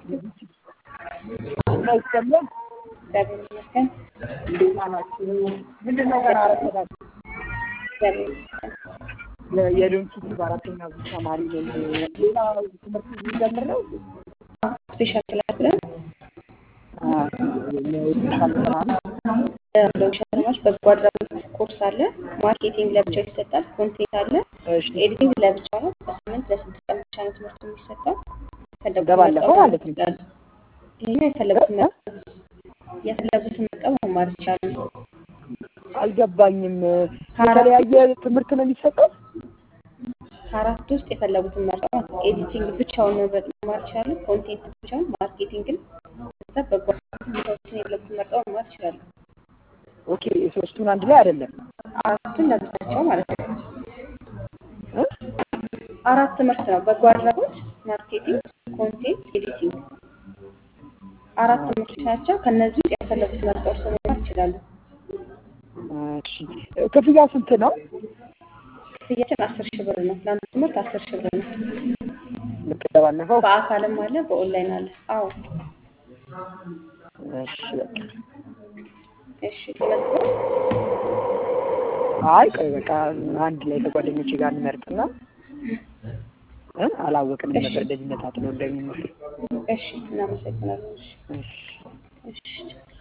እና ይሰማል። እግዚአብሔር ይመስገን። እንዴት ናችሁ? ምንድን ነው ገና አረፈዳችሁ? እግዚአብሔር ይመስገን። የዶንኪ በአራተኛ ዙር ተማሪ ነኝ። ሌላ ትምህርት ሊጀምር ነው? ስፔሻል ክላስ ብለን ስፔሻል ስራ ነው። ለውሸማች በጎ አድራጎት ኮርስ አለ። ማርኬቲንግ ለብቻ ይሰጣል። ኮንቴንት አለ። እሺ ኤዲቲንግ ለብቻ ነው። በሳምንት ለስድስት ቀን ብቻ ነው ትምህርቱ የሚሰጠው። የፈለጉትን እንደባለፈው መርጠው ማለት ነው። ይችላሉ። ይሄኛው የፈለጉትን መርጠው የፈለጉትን መርጠው መማር ይችላሉ። አልገባኝም። ከአራት የተለያየ ትምህርት ነው የሚሰጠው? ከአራት ውስጥ የፈለጉትን መርጠው ማለት ነው። ኤዲቲንግ ብቻውን መምረጥ መማር ይችላሉ። ኮንቴንት ብቻውን፣ ማርኬቲንግን ከዛ በጎ አድራጎት ቦታዎችን የፈለጉትን መርጠው መማር ይችላሉ። ኦኬ ሶስቱን አንድ ላይ አይደለም አራቱን ለብቻቸው ማለት ነው። እ? አራት ትምህርት ነው። በጎ አድራጎት፣ ማርኬቲንግ፣ ኮንቴንት፣ ኤዲቲንግ አራት ትምህርቶች ናቸው። ከነዚህ ውስጥ የፈለጉት መርጠው እርስዎ መማር ይችላሉ። እሺ ክፍያ ስንት ነው? ክፍያችን አስር ሺህ ብር ነው። ለአንድ ትምህርት አስር ሺህ ብር ነው። ልክ እንደባለፈው? በአካልም አለ፣ በኦንላይን አለ። አዎ እሺ በቃ እሺ። ተመዝግበው አይ ቆይ በቃ አንድ ላይ ከጓደኞቼ ጋር እንመርጥና እ አላወቅንም እሺ። ነበር እንደዚህ ነጣጥሎ እንደሚመስል። እሺ። እናመሰግናለን። እሺ እሺ እሺ